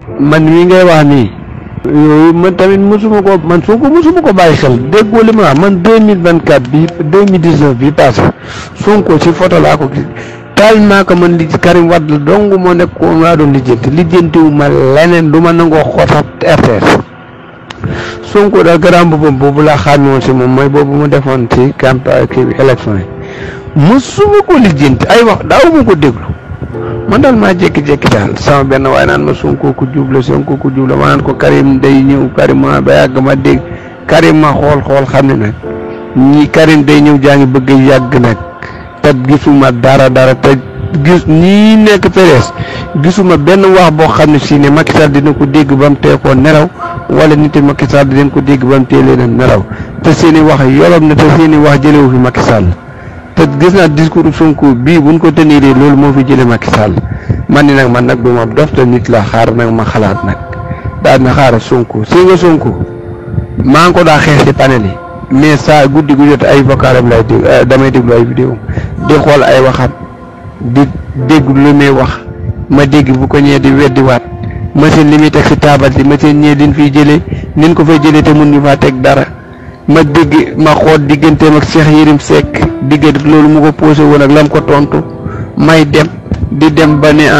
man mii ngay wax nii yooyu man tamit mosuma ko man Sonko mosuma ko bàyyi xel déggoo li ma wax man deux mille vingt quatre bi deux mille dix neuf bi passé Sonko ci photo laa ko gis tellement que man li ci Karim Wade dong moo nekk ko laa doon lijjanti lijjantiwu ma leneen du ma nangoo xootat RTS Sonko daal garaam boppam boobu laa xàmme woon si moom mooy boobu mu defoon ci campagne kii bi élection yi mosuma ko lijjanti ay wax daawuma ko déglu man daal maa jékki-jékki daal sama benn waaye naan ma Sonko ku jubla Sonko ku jubla ma naan ko Karim day ñëw Karim ma ba yàgg ma dégg Karim ma xool xool xam ne nag ñii Karim day ñëw jaa ngi bëgg yàgg nag te gisuma dara dara te gis ñii nekk PDS gisuma benn wax boo xam ne si ne Macky Sall dina ko dégg ba mu tee koo nelaw wala nit Macky Sall dinañ ko dégg ba mu tee leen a nelaw te seen i wax yolom na te seen i wax jëlewu fi Macky Sall te gis naa discours Sonko bii buñ ko teniree loolu moo fi jëlee Macky Sall man ni nag man nag du ma dof te nit la xaar nag ma xalaat nag daal na xaaral Sonko si nga Sonko maa ngi ko daa xeex si panel yi mais saa guddi gu jot ay vocalam lay dégg damay déglu ay vidéo di xool ay waxam di dégg lu muy wax ma dégg bu ko ñëwee di weddiwaat machine li muy teg si taabal si machine ñee din fiy jëlee nin ko fay jëlee te mun ñu faa teg dara ma dégg ma xool digganteem ak Cheikh Yérim Seck diggante loolu mu ko posé woon ak lam ko tontu may dem di dem ba ne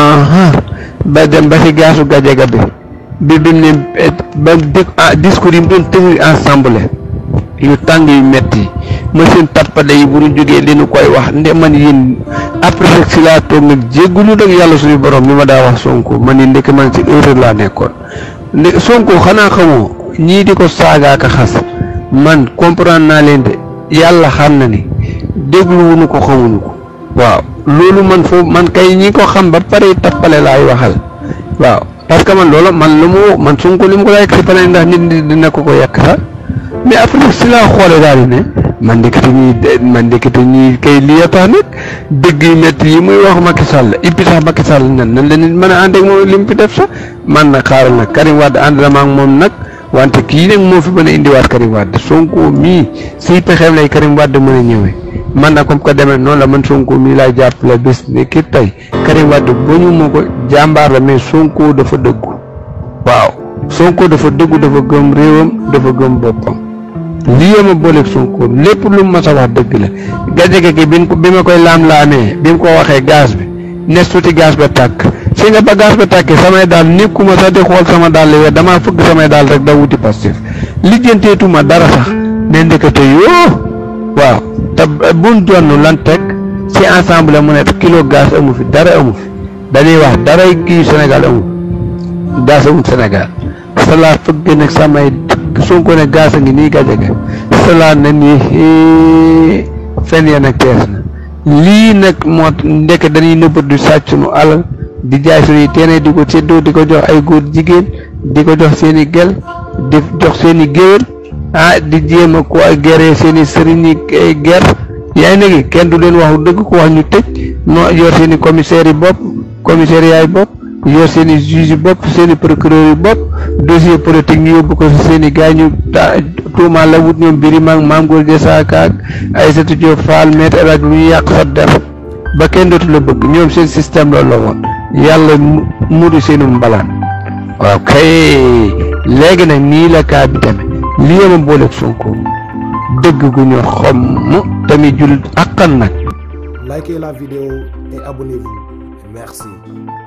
ba dem ba si gaasu gajaga bi bi bi mu ne ba dé discours yi mu doon tenir ensemble yu tàng yu metti machine tappale yi bu ñu jógee li nu koy wax nde man yéen après rek si laa toog nag jéggulu nag yàlla suñu borom mi ma daa wax Sonko man ni ndekk man si erreur laa nekkoon ndek Sonko xanaa xamoo ñii di ko saagaaka xas man comprendre naa leen de yàlla xam na ni dégluwuñu ko xamuñu ko waaw loolu man foofu man kay ñi ko xam ba pare tappale laay waxal waaw parce que man loolu man lu mu man Sonko li mu ko daa yegg si pare ndax nit dina ko ko yàq sax mais après si laa xoolee daal di ne man ndekete ñii man ndekete ñii kay lii a tax nag dëgg yu métti yi muy wax Macky Sall et puis sax Macky Sall nan nan la nit mën a ànd ak moom li mu fi def sax man nag xaaral nag Karim Wade ànd na ma ak moom nag wante kii nag moo fi mën a indiwaat Karim Wade Sonko mii siy pexeem lay Karim Wade mën a ñëwee man nag comme que demee noonu la man Sonko mii laay jàppale bés ni ki tey Karim Wade ba ñu ma ko jàmbaar la mais Sonko dafa dëggu waaw Sonko dafa dëggu dafa gëm réewam dafa gëm boppam lii ma booleeg Sonko lépp lu mu mas a wax dëgg la gajege gi bi ko bi ma koy laam-laamee bi mu ko waxee gaz bi nes tuuti gaz ba tàkk si nga ba gaz ba tàkkee samay daal nekkuma sax di xool sama daal li damaa fëgg samay daal rek da wuti Pastef lijjanteetuma dara sax ne ndekete yoo waaw te buñ jonn lan teg ci ensemble mu ne kilo gaz amu fi dara amu fi dañuy wax dara kii Sénégal amu gaz amul Sénégal salaa fëgg nag samay Sonko ne gaz a ngi nii gajege salaa na nii fen ya nag tees na lii nag moo ndekk dañuy nëbbat du sàcc sunu alal di jaay suñuy teene di ko séddoo di ko jox ay góor jigéen di ko jox seen i gel di jox seen i géwél ah di jéem a ko gere seen i sëriñ yi ger yaa ngi nekk kenn du leen wax dëgg ko wax ñu tëj noo yor seen i commissaires yi bopp commissaires yaay bopp yor seen i juges yi bopp seen i procureurs yi bopp dossier politique ñu yóbbu ko si seen i gars ñu tuumaal la wut ñoom biri maag maam góor jasaaka ak Aïssatou Diop Fall maître El Hadj bu ñu yàq sa der ba kenn dootu la bëgg ñoom seen système loolu la woon yàlla mudu seenu mbalaan waaw kay léegi nag nii la kaa bi tamit lii ma booleeg Sonko dëgg gu ñu xomm tamit jul akkan nag Likez la vidéo et abonnez-vous. Merci.